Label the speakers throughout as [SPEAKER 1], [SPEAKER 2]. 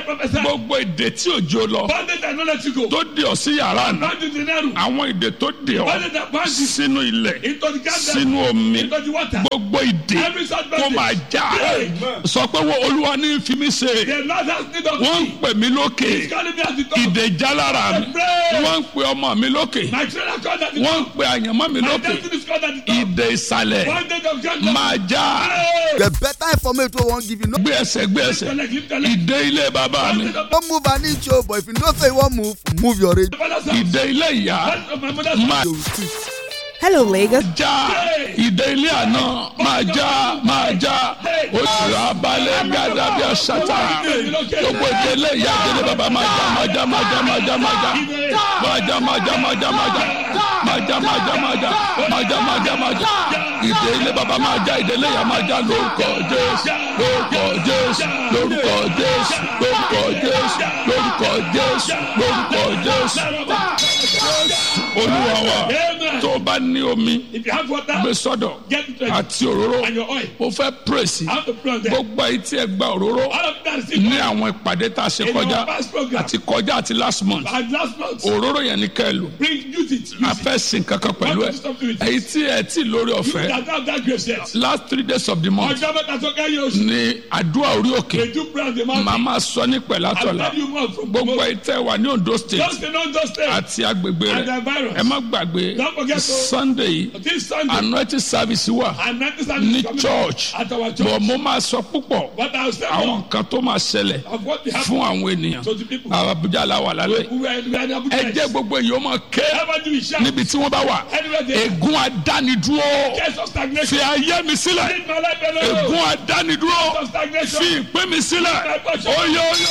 [SPEAKER 1] prophesy.
[SPEAKER 2] gbogbo èdè tí òjò lọ
[SPEAKER 1] Bondage that no let you go.
[SPEAKER 2] tó dè ọ́ sí yàrá àná
[SPEAKER 1] Bondage in the narrow.
[SPEAKER 2] àwọn èdè tó dè ọ́
[SPEAKER 1] Bondage that binds you
[SPEAKER 2] sínú ilẹ̀
[SPEAKER 1] into the garden.
[SPEAKER 2] sínú omi
[SPEAKER 1] Into the water.
[SPEAKER 2] gbogbo ìdè
[SPEAKER 1] Every such
[SPEAKER 2] kó máa
[SPEAKER 1] bondage.
[SPEAKER 2] já sọ pé wo olúwa ní fi mí ṣe
[SPEAKER 1] The Lord has need of
[SPEAKER 2] wọ́n ń
[SPEAKER 1] me.
[SPEAKER 2] pè mí lókè
[SPEAKER 1] He's calling me at the top.
[SPEAKER 2] ìdè já lára mi
[SPEAKER 1] Pray.
[SPEAKER 2] wọ́n ń pè ọmọ mi lókè
[SPEAKER 1] My children are called at the
[SPEAKER 2] wọ́n ń
[SPEAKER 1] top.
[SPEAKER 2] pè àyànmọ́ mi
[SPEAKER 1] My
[SPEAKER 2] lókè
[SPEAKER 1] destiny is called at the top.
[SPEAKER 2] ìdè ìsàlẹ̀
[SPEAKER 1] Bondage of gender.
[SPEAKER 2] máa já
[SPEAKER 1] Pray.
[SPEAKER 3] The better information we wan give you no
[SPEAKER 2] gbé ẹsẹ̀ gbé ẹsẹ̀
[SPEAKER 1] Collect, lift, collect.
[SPEAKER 2] ìdè ilé bàbá mi
[SPEAKER 1] Bondage of
[SPEAKER 3] no move an inch o but if you know say you wan move move your radio.
[SPEAKER 1] my father's house.
[SPEAKER 2] ìdè ilé ìyá
[SPEAKER 1] Bondage of my mother's
[SPEAKER 2] máa
[SPEAKER 1] house.
[SPEAKER 3] You will see.
[SPEAKER 4] Hello, Lagos.
[SPEAKER 2] já ìdè ilé àná máa já máa já oṣù abalẹ̀ gàdá bí aṣáta gbogbo ìdè ilé ìyá ìdè ilé bàbá máa já máa já máa já máa já máa já máa já máa já máa já máa já máa já máa já máa já máa já máa já máa já ìdè ilé bàbá máa já ìdè ilé ìyá máa já lórúkọ jésù lórúkọ jésù lórúkọ jésù lórúkọ jésù lórúkọ jésù lórúkọ jésù olúwa wa
[SPEAKER 1] Amen.
[SPEAKER 2] tó o bá ní omi
[SPEAKER 1] If you have water,
[SPEAKER 2] gbé sọ́dọ̀
[SPEAKER 1] get it ready.
[SPEAKER 2] àti òróró
[SPEAKER 1] And your oil.
[SPEAKER 2] mo fẹ́ pírèsì
[SPEAKER 1] I have to put on there.
[SPEAKER 2] gbogbo ayé tí ẹ gba òróró
[SPEAKER 1] All of that is in
[SPEAKER 2] ní àwọn ìpàdé tá a ṣe
[SPEAKER 1] In
[SPEAKER 2] kọjá
[SPEAKER 1] our past program.
[SPEAKER 2] àti kọjá àti last month
[SPEAKER 1] And last month,
[SPEAKER 2] òróró yẹn ni kẹ́ ẹ lò
[SPEAKER 1] bring use it. Use
[SPEAKER 2] a
[SPEAKER 1] it.
[SPEAKER 2] fẹ́ sin kankan pẹ̀lú ẹ èyí tí ẹ tí lórí ọ̀fẹ́
[SPEAKER 1] That have that grace yet.
[SPEAKER 2] last three days of the month
[SPEAKER 1] Ọjọ́ mẹ́ta tó kẹ́yìn oṣù.
[SPEAKER 2] ni àdúrà orí òkè
[SPEAKER 1] They do pray on the mountain.
[SPEAKER 2] màá máa sọ ní
[SPEAKER 1] I'll
[SPEAKER 2] pẹ̀látọ̀la
[SPEAKER 1] tell you more from
[SPEAKER 2] gbogbo
[SPEAKER 1] tomorrow.
[SPEAKER 2] ayé tẹ́ wà ní Ondo state
[SPEAKER 1] Just the non just stay.
[SPEAKER 2] àti agbègbè
[SPEAKER 1] And the
[SPEAKER 2] rẹ̀
[SPEAKER 1] virus.
[SPEAKER 2] ẹ má gbàgbé
[SPEAKER 1] Don't forget to-
[SPEAKER 2] Sunday yìí
[SPEAKER 1] This Sunday.
[SPEAKER 2] anointing service wà
[SPEAKER 1] And that is how
[SPEAKER 2] ní
[SPEAKER 1] it's coming
[SPEAKER 2] church
[SPEAKER 1] At our
[SPEAKER 2] bọ̀
[SPEAKER 1] church.
[SPEAKER 2] mo máa sọ púpọ̀
[SPEAKER 1] But I'll say
[SPEAKER 2] àwọn
[SPEAKER 1] more
[SPEAKER 2] nǹkan tó máa ṣẹlẹ̀
[SPEAKER 1] of what they have
[SPEAKER 2] fún àwọn ènìyàn
[SPEAKER 1] to the people.
[SPEAKER 2] àwọn Abuja la wà lálẹ́
[SPEAKER 1] who are, who are in Abuja.
[SPEAKER 2] ẹ jẹ́ gbogbo èyí ó máa ké
[SPEAKER 1] Ever do we shout?
[SPEAKER 2] níbi tí wọ́n bá wà
[SPEAKER 1] Anywhere they
[SPEAKER 2] ègún adánidúró
[SPEAKER 1] case of
[SPEAKER 2] fi
[SPEAKER 1] stagnation.
[SPEAKER 2] ayé mi sílẹ̀
[SPEAKER 1] Leave my life alone.
[SPEAKER 2] ègún adánidúró
[SPEAKER 1] Case of stagnation.
[SPEAKER 2] fi ìpín mi sílẹ̀ oyè oyè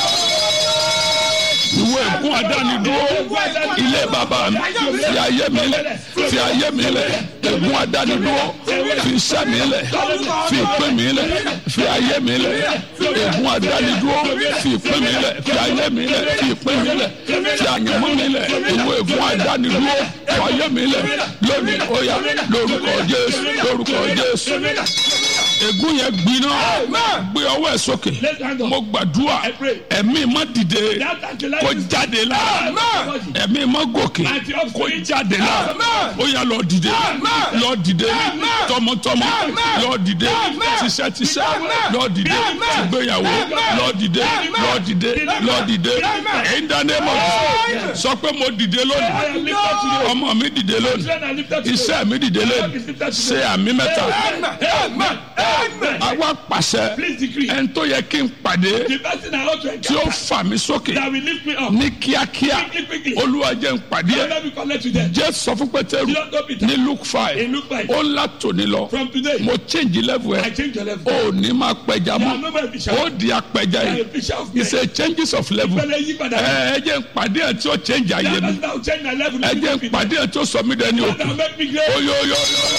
[SPEAKER 2] ìwé ègún adánidúró ilé bàbá mi fi ayé mi lẹ̀ fi ayé mi lẹ̀ ègún adánidúró fi iṣẹ́ mi lẹ̀ fi ìpín mi lẹ̀ fi ayé mi lẹ̀ ègún adánidúró fi ìpín mi lẹ̀ fi ayé mi lẹ̀ fi ìpín mi lẹ̀ fi àyànmọ́ mi lẹ̀ ìwé ègún adánidúró fi ayé mi lẹ̀ lónìí ó yá lórúkọ Jésù lórúkọ Jésù ègún yẹn gbiná gbé ọwọ́ ẹ̀ sókè
[SPEAKER 1] Let's hand on.
[SPEAKER 2] mo gbàdúrà
[SPEAKER 1] I pray.
[SPEAKER 2] ẹ̀mí má dìde
[SPEAKER 1] That anti-life
[SPEAKER 2] kó
[SPEAKER 1] is-
[SPEAKER 2] jáde la ẹ̀mí má gòkè
[SPEAKER 1] Àti ọ̀fìn.
[SPEAKER 2] kó jáde la ó yá lọ dìde lọ dìde tọmọtọmọ lọ dìde tíṣẹ́tíṣẹ́ lọ dìde tìgbéyàwó lọ dìde lọ dìde lọ dìde in the name of Jesus sọ pé mo dìde
[SPEAKER 1] I
[SPEAKER 2] lónìí
[SPEAKER 1] am lifted today.
[SPEAKER 2] ọmọ mi dìde lónìí
[SPEAKER 1] Children are lifted today.
[SPEAKER 2] iṣẹ́ mi dìde lónìí ṣe àmì mẹ́ta
[SPEAKER 1] Amen. Amen.
[SPEAKER 2] àwa pàṣẹ
[SPEAKER 1] Please decree.
[SPEAKER 2] ẹni tó yẹ kí n pàdé
[SPEAKER 1] The person I ought to
[SPEAKER 2] tí ó
[SPEAKER 1] encounter
[SPEAKER 2] fà mí sókè
[SPEAKER 1] that will lift me up.
[SPEAKER 2] ní kíákíá
[SPEAKER 1] Quickly, quickly.
[SPEAKER 2] olúwa jẹ́ n pàdé ẹ̀
[SPEAKER 1] Let me connect to them.
[SPEAKER 2] jẹ́ sọ fún pétérù
[SPEAKER 1] You don't know Peter.
[SPEAKER 2] ní luke five
[SPEAKER 1] In Luke five.
[SPEAKER 2] ó ńlá tòní lọ
[SPEAKER 1] From today,
[SPEAKER 2] mo change level
[SPEAKER 1] I
[SPEAKER 2] ẹ̀
[SPEAKER 1] change your level.
[SPEAKER 2] ó ní máa pẹja
[SPEAKER 1] You are
[SPEAKER 2] mọ́
[SPEAKER 1] no more a fisher.
[SPEAKER 2] ó di apẹja
[SPEAKER 1] You are
[SPEAKER 2] yìí
[SPEAKER 1] a fisher of men.
[SPEAKER 2] it's a changes of level
[SPEAKER 1] Ìpele yí padà.
[SPEAKER 2] ẹ ẹ jẹ́ n pàdé ẹ̀ tí ó change ayé
[SPEAKER 1] That
[SPEAKER 2] mi
[SPEAKER 1] person that will change my level.
[SPEAKER 2] ẹ jẹ́ n pàdé ẹ̀ tí ó sọ mí dẹni
[SPEAKER 1] That
[SPEAKER 2] òkè
[SPEAKER 1] will make me great.
[SPEAKER 2] oyoyo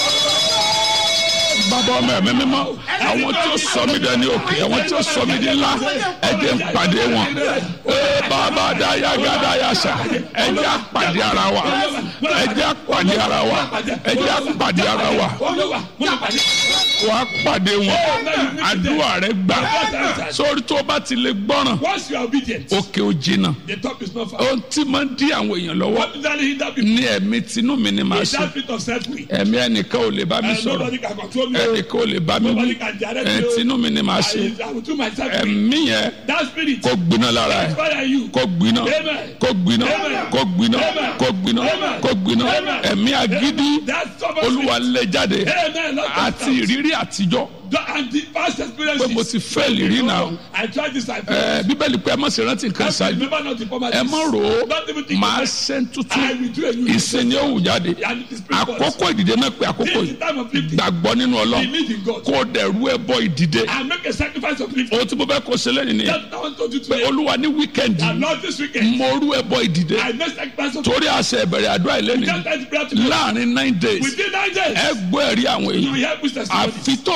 [SPEAKER 2] bàbá ọmọ ẹ̀mí mímọ́ àwọn tí ó sọ mí dẹni òkè àwọn tí ó sọ mí di ńlá ẹ jẹ́ n pàdé wọn ee bàbá daya gada yasa ẹ jẹ́ á pàdé ara wa ẹ jẹ́ á pàdé ara wa ẹ jẹ́ á pàdé ara wa
[SPEAKER 1] Olúwa, mo máa pàdé.
[SPEAKER 2] wà á pàdé wọn àdúrà rẹ gbà sórí tó bá ti lè gbọ́ràn
[SPEAKER 1] Once you are obedient,
[SPEAKER 2] òkè ò jìnnà
[SPEAKER 1] the top is not far.
[SPEAKER 2] ohun tí máa ń dí àwọn èèyàn lọ́wọ́
[SPEAKER 1] What is that hinder people?
[SPEAKER 2] ní ẹ̀mí tinú mi ni màá
[SPEAKER 1] Is
[SPEAKER 2] ṣe
[SPEAKER 1] that bit of self-will?
[SPEAKER 2] ẹ̀mí ẹnìkan ò lè bá mi
[SPEAKER 1] And
[SPEAKER 2] sọ̀rọ̀
[SPEAKER 1] nobody can control me.
[SPEAKER 2] ẹnìkan ò lè bá mi wí
[SPEAKER 1] Nobody can direct
[SPEAKER 2] ẹ̀
[SPEAKER 1] me.
[SPEAKER 2] tinú mi ni màá ṣe
[SPEAKER 1] I, I will do myself.
[SPEAKER 2] ẹ̀mí yẹn
[SPEAKER 1] That spirit,
[SPEAKER 2] kó gbiná lára ẹ̀
[SPEAKER 1] fire you.
[SPEAKER 2] kó gbiná
[SPEAKER 1] Amen.
[SPEAKER 2] kó gbiná
[SPEAKER 1] Amen.
[SPEAKER 2] kó gbiná
[SPEAKER 1] Amen.
[SPEAKER 2] kó gbiná
[SPEAKER 1] Amen.
[SPEAKER 2] kó gbiná
[SPEAKER 1] Amen.
[SPEAKER 2] ẹ̀mí agídí
[SPEAKER 1] That stubborn
[SPEAKER 2] olúwa
[SPEAKER 1] spirit.
[SPEAKER 2] lé jáde
[SPEAKER 1] Amen. Lord,
[SPEAKER 2] àti
[SPEAKER 1] just
[SPEAKER 2] ìrírí àtijọ́
[SPEAKER 1] And the past
[SPEAKER 2] pé
[SPEAKER 1] experiences.
[SPEAKER 2] mo ti fẹ́ ìrírí náà
[SPEAKER 1] I tried this. I
[SPEAKER 2] ẹ bíbélì pé ẹ má ṣe rántí nǹkan ṣáájú
[SPEAKER 1] Remember not the former
[SPEAKER 2] ẹ má rò ó
[SPEAKER 1] Don't even think
[SPEAKER 2] máa
[SPEAKER 1] of it.
[SPEAKER 2] ṣe ń
[SPEAKER 1] I
[SPEAKER 2] tuntun
[SPEAKER 1] will do a new
[SPEAKER 2] ìsìn ni ó wù jáde
[SPEAKER 1] And it is spirit force.
[SPEAKER 2] àkókò ìdìde náà pé àkókò
[SPEAKER 1] This is
[SPEAKER 2] yìí
[SPEAKER 1] the time of lifting.
[SPEAKER 2] gbàgbọ́ nínú ọlọ́run
[SPEAKER 1] Believe in God.
[SPEAKER 2] kó o dẹ̀rú ẹ bọ ìdìde
[SPEAKER 1] And make a sacrifice of lifting.
[SPEAKER 2] ohun tí mo fẹ́ kó ṣe lẹ́nu nìyẹn
[SPEAKER 1] That's what I want to do
[SPEAKER 2] pé
[SPEAKER 1] today.
[SPEAKER 2] olúwa ní wíkẹ́ndì
[SPEAKER 1] And Lord, this weekend,
[SPEAKER 2] mo rú ẹ bọ ìdìde
[SPEAKER 1] I make sacrifice of
[SPEAKER 2] torí àṣẹ ìbẹ̀rẹ̀ àdúrà ìlẹ́nu
[SPEAKER 1] Just as prayer to God.
[SPEAKER 2] láàrin nine days
[SPEAKER 1] Within nine days,
[SPEAKER 2] ẹ gbọ́ ẹ̀rí àwọn
[SPEAKER 1] you will
[SPEAKER 2] èèyàn
[SPEAKER 1] help with testimony.
[SPEAKER 2] àfi tó bá fọkàn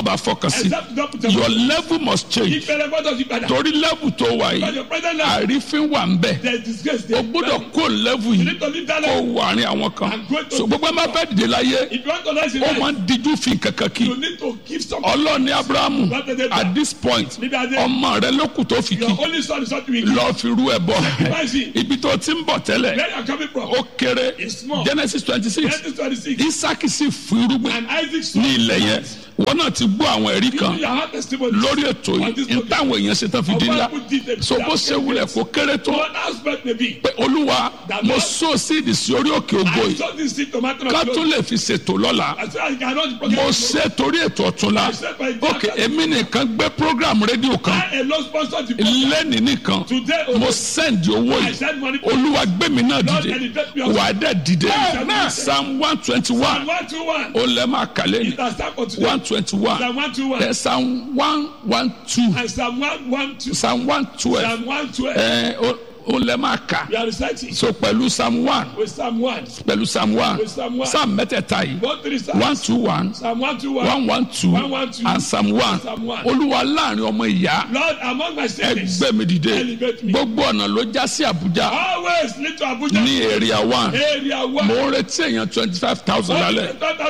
[SPEAKER 2] kan sí
[SPEAKER 1] Except don't put your
[SPEAKER 2] your level must change
[SPEAKER 1] ìpẹrẹ gbọ́dọ̀ yí padà.
[SPEAKER 2] torí level tó wà
[SPEAKER 1] But
[SPEAKER 2] yìí
[SPEAKER 1] your present level,
[SPEAKER 2] àrífín wà ń bẹ̀
[SPEAKER 1] there is disgrace
[SPEAKER 2] o
[SPEAKER 1] there.
[SPEAKER 2] gbọ́dọ̀ kó level
[SPEAKER 1] You
[SPEAKER 2] yìí
[SPEAKER 1] need to leave that
[SPEAKER 2] kó
[SPEAKER 1] level.
[SPEAKER 2] wà ní àwọn kan
[SPEAKER 1] And go to-
[SPEAKER 2] so gbogbo ẹ máa fẹ́ dìde láyé
[SPEAKER 1] If you want to rise in
[SPEAKER 2] ó
[SPEAKER 1] life,
[SPEAKER 2] máa ń díjú fi kankan kí
[SPEAKER 1] you need to give something.
[SPEAKER 2] ọlọ́ọ̀ni abrahamu
[SPEAKER 1] Not the devil.
[SPEAKER 2] at this point
[SPEAKER 1] Níbi adé.
[SPEAKER 2] ọmọ rẹ ló kù tó fi
[SPEAKER 1] Your
[SPEAKER 2] kí
[SPEAKER 1] only son is what we give.
[SPEAKER 2] lọ́ọ́ fi rú ẹ bọ́
[SPEAKER 1] Sacrifice.
[SPEAKER 2] ibi tó ti ń bọ̀ tẹ́lẹ̀
[SPEAKER 1] Where you are coming from?
[SPEAKER 2] ó kéré
[SPEAKER 1] It's small.
[SPEAKER 2] genesis twenty six
[SPEAKER 1] Genesis 26.
[SPEAKER 2] isaki sì fún irúgbìn
[SPEAKER 1] And Isaac saw
[SPEAKER 2] ní ilẹ̀ yẹn wọn náà ti gbọ́ àwọn ẹ̀rí kan
[SPEAKER 1] You have testimony.
[SPEAKER 2] lórí ètò
[SPEAKER 1] On
[SPEAKER 2] yìí
[SPEAKER 1] this
[SPEAKER 2] ní táwọn èèyàn ṣe tán fi di ńlá so bó ṣe wulẹ̀ kó kéré tó
[SPEAKER 1] One aspect may be.
[SPEAKER 2] pé olúwa mo so síìdì sí orí òkè ògo
[SPEAKER 1] I
[SPEAKER 2] yìí
[SPEAKER 1] saw this seed tomato.
[SPEAKER 2] ká tó lè fi ṣètò lọ́la
[SPEAKER 1] I said I cannot
[SPEAKER 2] mo
[SPEAKER 1] forget.
[SPEAKER 2] ṣe torí ètò ọ̀túnla ok èmi nìkan gbé program rédíò kan
[SPEAKER 1] I alone sponsored the program.
[SPEAKER 2] lẹ́nìí nìkan
[SPEAKER 1] Today,
[SPEAKER 2] mo
[SPEAKER 1] oh,
[SPEAKER 2] send owó
[SPEAKER 1] I
[SPEAKER 2] yìí
[SPEAKER 1] send money.
[SPEAKER 2] olúwa gbé mi náà
[SPEAKER 1] Lord,
[SPEAKER 2] dìde
[SPEAKER 1] elevate me
[SPEAKER 2] wà á dẹ̀ dìde
[SPEAKER 1] Amen.
[SPEAKER 2] psalm one twenty one
[SPEAKER 1] One to one.
[SPEAKER 2] ó lẹ́ máa kàlẹ́ ní
[SPEAKER 1] It has started for today.
[SPEAKER 2] one twenty one
[SPEAKER 1] Psalm one to one.
[SPEAKER 2] ẹ psalm one one two
[SPEAKER 1] And Psalm one one two.
[SPEAKER 2] psalm one twelve
[SPEAKER 1] Psalm one twelve.
[SPEAKER 2] ẹ ó ó lẹ́ máa kà
[SPEAKER 1] We are reciting
[SPEAKER 2] so pẹ̀lú psalm one
[SPEAKER 1] with Psalm one.
[SPEAKER 2] pẹ̀lú psalm one
[SPEAKER 1] With Psalm one.
[SPEAKER 2] psalm mẹ́tẹ̀ẹ̀ta yìí
[SPEAKER 1] One three Psalms.
[SPEAKER 2] one two one
[SPEAKER 1] Psalm one to one.
[SPEAKER 2] one one two
[SPEAKER 1] One, one, two.
[SPEAKER 2] and psalm one
[SPEAKER 1] Psalm one.
[SPEAKER 2] olúwa láàrin ọmọ ìyá
[SPEAKER 1] Lord, among my siblings,
[SPEAKER 2] ẹgbẹ́ mi dìde
[SPEAKER 1] Elevate me.
[SPEAKER 2] gbogbo ọ̀nà ló já sí àbújá
[SPEAKER 1] always lead to Abuja.
[SPEAKER 2] ní area one
[SPEAKER 1] Area one.
[SPEAKER 2] mo ń retí èèyàn twenty five thousand lálẹ́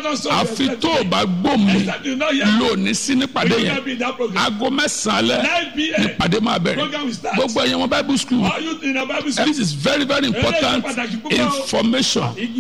[SPEAKER 2] àfi tó o bá gbó mi
[SPEAKER 1] Except you know here.
[SPEAKER 2] lónìí sí nípàdé
[SPEAKER 1] You
[SPEAKER 2] yẹn
[SPEAKER 1] will be in that program.
[SPEAKER 2] aago mẹ́sàn-án alẹ́
[SPEAKER 1] 9 p.m.
[SPEAKER 2] nípàdé máa bẹ̀rẹ̀
[SPEAKER 1] Program will start.
[SPEAKER 2] gbogbo ẹ̀yàn wọn bible school
[SPEAKER 1] All you in a Bible school.
[SPEAKER 2] this is very very important information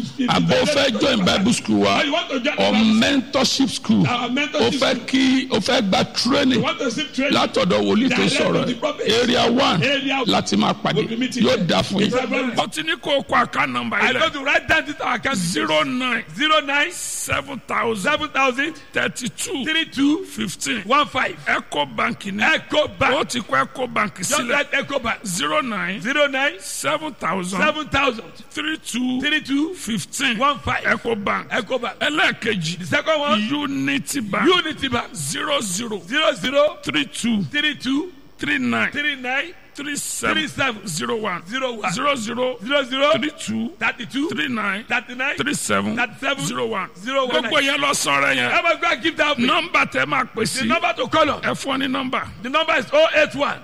[SPEAKER 2] àbò fẹ́ join bible school wa
[SPEAKER 1] You want to join
[SPEAKER 2] or
[SPEAKER 1] the Bible
[SPEAKER 2] mentorship school
[SPEAKER 1] Our
[SPEAKER 2] o
[SPEAKER 1] mentorship
[SPEAKER 2] fẹ́
[SPEAKER 1] school.
[SPEAKER 2] kí o fẹ́ gba
[SPEAKER 1] You
[SPEAKER 2] training
[SPEAKER 1] want to see training.
[SPEAKER 2] látọ̀dọ̀ wòlíì tó
[SPEAKER 1] Direct
[SPEAKER 2] sọ̀rọ̀
[SPEAKER 1] to the prophet.
[SPEAKER 2] area one
[SPEAKER 1] Area one.
[SPEAKER 2] láti máa pàdé
[SPEAKER 1] We'll be meeting
[SPEAKER 2] yóò
[SPEAKER 1] there.
[SPEAKER 2] dá fún
[SPEAKER 1] It's
[SPEAKER 2] yín.
[SPEAKER 1] very-
[SPEAKER 2] ó ti ní kó o kó àká nọ́mbà
[SPEAKER 1] I
[SPEAKER 2] yìí
[SPEAKER 1] go
[SPEAKER 2] lẹ̀
[SPEAKER 1] to write down this account.
[SPEAKER 2] zero nine
[SPEAKER 1] Zero nine
[SPEAKER 2] seven thousand
[SPEAKER 1] seven thousand
[SPEAKER 2] thirty two
[SPEAKER 1] three two
[SPEAKER 2] fifteen
[SPEAKER 1] one five.
[SPEAKER 2] eco bank ni
[SPEAKER 1] Echo
[SPEAKER 2] ó
[SPEAKER 1] Bank.
[SPEAKER 2] ti kọ́ eco bank
[SPEAKER 1] Just
[SPEAKER 2] sílẹ̀
[SPEAKER 1] write Echo Bank.
[SPEAKER 2] zero nine
[SPEAKER 1] Zero nine
[SPEAKER 2] seven thousand
[SPEAKER 1] seven thousand
[SPEAKER 2] three two
[SPEAKER 1] three two
[SPEAKER 2] fifteen
[SPEAKER 1] one five.
[SPEAKER 2] eco bank
[SPEAKER 1] Echo Bank.
[SPEAKER 2] ẹlẹ́ẹ̀kejì
[SPEAKER 1] The second one.
[SPEAKER 2] unity bank
[SPEAKER 1] Unity Bank.
[SPEAKER 2] zero zero
[SPEAKER 1] Zero zero
[SPEAKER 2] three two
[SPEAKER 1] three two
[SPEAKER 2] three nine
[SPEAKER 1] three nine
[SPEAKER 2] three seven
[SPEAKER 1] three seven
[SPEAKER 2] zero one
[SPEAKER 1] zero one
[SPEAKER 2] zero zero
[SPEAKER 1] zero zero
[SPEAKER 2] three two
[SPEAKER 1] thirty two
[SPEAKER 2] three nine
[SPEAKER 1] thirty nine
[SPEAKER 2] three seven
[SPEAKER 1] thirty seven
[SPEAKER 2] zero one
[SPEAKER 1] zero one
[SPEAKER 2] gbogbo yẹn lọ sọ̀rọ̀ yẹn
[SPEAKER 1] Ever go and give that offering.
[SPEAKER 2] nọ́mbà tẹ máa pè
[SPEAKER 1] The
[SPEAKER 2] sí
[SPEAKER 1] number to call on.
[SPEAKER 2] ẹ fún ọ ní nọ́mbà
[SPEAKER 1] The number is 081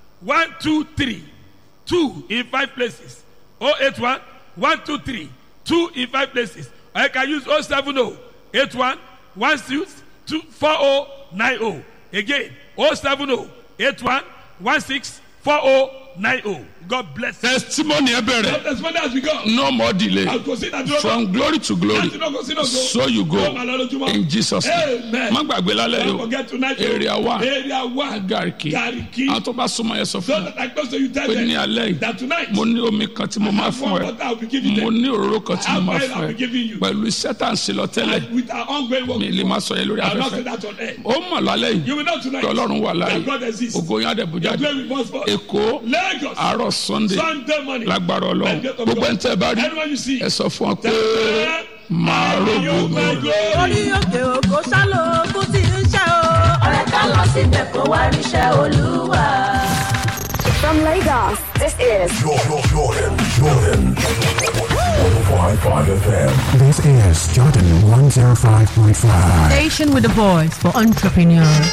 [SPEAKER 1] 123 2 in 5 places. 081 123 2 in 5 places. Or you can use 070 81 16 2 4090. Again, 070 81 16 4090. God bless you.
[SPEAKER 2] testimony ẹ bẹ̀rẹ̀
[SPEAKER 1] As far as we go,
[SPEAKER 2] no more delay
[SPEAKER 1] I'll go see that door.
[SPEAKER 2] from glory to glory so you go in jesus name
[SPEAKER 1] Amen.
[SPEAKER 2] má gbàgbé lálẹ́
[SPEAKER 1] Don't
[SPEAKER 2] yìí
[SPEAKER 1] forget tonight.
[SPEAKER 2] area one
[SPEAKER 1] Area one.
[SPEAKER 2] gariki
[SPEAKER 1] Gariki.
[SPEAKER 2] àwọn tó bá súnmọ́ yẹn sọ
[SPEAKER 1] So
[SPEAKER 2] fún mi
[SPEAKER 1] that I close to you tell
[SPEAKER 2] pé ní
[SPEAKER 1] them
[SPEAKER 2] alẹ́ yìí
[SPEAKER 1] that tonight
[SPEAKER 2] mo ní omi kan tí mo máa
[SPEAKER 1] have
[SPEAKER 2] fún
[SPEAKER 1] one
[SPEAKER 2] ẹ
[SPEAKER 1] water I will give you
[SPEAKER 2] mo
[SPEAKER 1] them.
[SPEAKER 2] ní òróró kan tí mo máa
[SPEAKER 1] I'll
[SPEAKER 2] fún
[SPEAKER 1] be
[SPEAKER 2] ẹ
[SPEAKER 1] giving you.
[SPEAKER 2] pẹ̀lú iṣẹ́ tá à ń ṣe lọ tẹ́lẹ̀
[SPEAKER 1] with our ongoing work.
[SPEAKER 2] mi lè máa sọ yẹn lórí
[SPEAKER 1] I'll not say
[SPEAKER 2] afẹ́fẹ́
[SPEAKER 1] that on air.
[SPEAKER 2] ó mọ̀ lálẹ́
[SPEAKER 1] You
[SPEAKER 2] yìí
[SPEAKER 1] will know tonight
[SPEAKER 2] pé ọlọ́run wà láàyè
[SPEAKER 1] that God exists.
[SPEAKER 2] ògo yín àdẹ̀bùjáde
[SPEAKER 1] Glory be most for
[SPEAKER 2] èkó
[SPEAKER 1] Lagos.
[SPEAKER 2] àárọ̀ sunday
[SPEAKER 1] Sunday morning.
[SPEAKER 2] lágbára ọlọ́run gbogbo ẹni tẹ́ ẹ bá rí
[SPEAKER 1] Anyone you see.
[SPEAKER 2] ẹ sọ fún ọ pé màá rògbò
[SPEAKER 1] You
[SPEAKER 2] mi.
[SPEAKER 1] my glory.
[SPEAKER 4] orí òkè òkò sálò ogun tí ń ṣe o.
[SPEAKER 5] ọ̀rẹ́ ká lọ síbẹ̀ kó wá ríṣẹ́ olúwa.
[SPEAKER 6] From Lagos, this is
[SPEAKER 7] Jordan, Jordan, Jordan. 105.5 FM.
[SPEAKER 8] This is Jordan 105.5.
[SPEAKER 9] Station with a voice for entrepreneurs.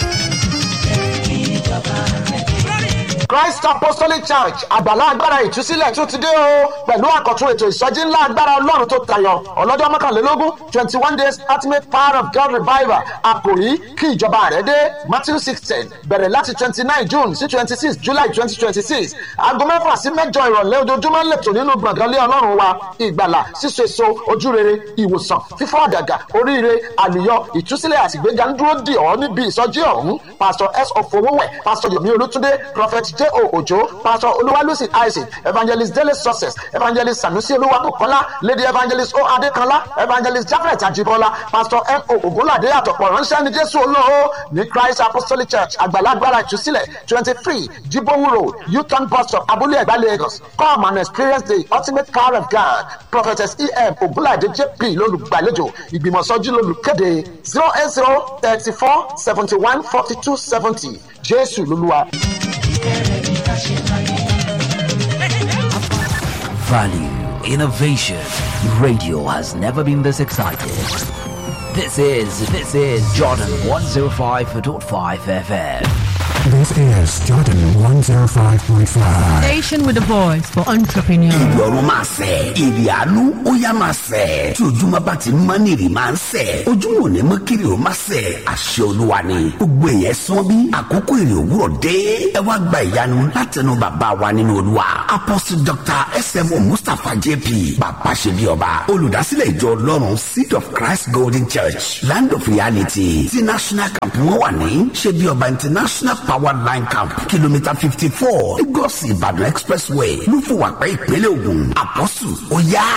[SPEAKER 10] Christ Apostolic Church àgbàlá agbára ìtúsílẹ̀ tún ti dé o pẹ̀lú àkọ́tún ètò ìsọjí ńlá agbára ọlọ́run tó tayọ ọlọ́jọ́ mọ́kànlélógún twenty one days ultimate power of God revival àkòrí kí ìjọba rẹ̀ dé Matthew sixteen bẹ̀rẹ̀ láti twenty nine June sí twenty six July twenty twenty six aago mẹ́fà sí mẹ́jọ ìrọ̀lẹ́ ojoojúmọ́ lẹ́tọ̀ nínú gbọ̀ngàn lé ọlọ́run wa ìgbàlà síso èso ojúrere ìwòsàn fífọ́ àdàgà oríire àlùyọ ìtúsílẹ̀ àtìgbéga ń dúró dì ọ́ níbi ìsọjí ọ̀hún pastor s ofowówẹ̀ pastor yomi olútúndé prophet j o ojo pastor olúwalúsì isaac evangelist dele success evangelist sanusi olúwabùkọ́lá lady evangelist o adékanlá evangelist jafet ajibola pastor m o ogunlade àtọ̀pọ̀ ránṣẹ́ ní jésù olóo ní christ apostolic church àgbàlagbára ìtúsílẹ̀ twenty three jibowu road uton bus stop abúlé ẹ̀gbá lagos come and experience the ultimate power of god prophetess em ogunlade jp lolùgbàlejò ìgbìmọ̀sọ́jú lolùkéde zero eight zero thirty four seventy one forty two seventy jésù lolúwa.
[SPEAKER 11] Value, innovation. Radio has never been this excited. This is this is Jordan 105.5 FM.
[SPEAKER 8] This is Jordan 105.5.
[SPEAKER 9] Station with a voice for entrepreneurs.
[SPEAKER 12] ìrọ̀rùn máa sẹ̀ èrè àánú ó yá máa sẹ̀ tí ojúmọ́ bá ti mọ́ ní èrè máa ń sẹ̀ ojúmọ́ ò ní mọ́ kiri ò máa sẹ̀ àṣẹ olúwa ni gbogbo èèyàn sán bí àkókò èrè òwúrọ̀ dé ẹ wá gba ìyanu látẹnu bàbá wa nínú olúwa apostle dr smo mustapha jp bàbá ṣe bí ọba olùdásílẹ̀ ìjọ ọlọ́run seed of christ golden church land of reality ti national camp wọn wà ní ṣe bí ọba international power line camp kìlómítà fifty four lagos ìbàdàn expressway ló fún wa pé ìpínlẹ̀ ògùn àpọ́sù ó yá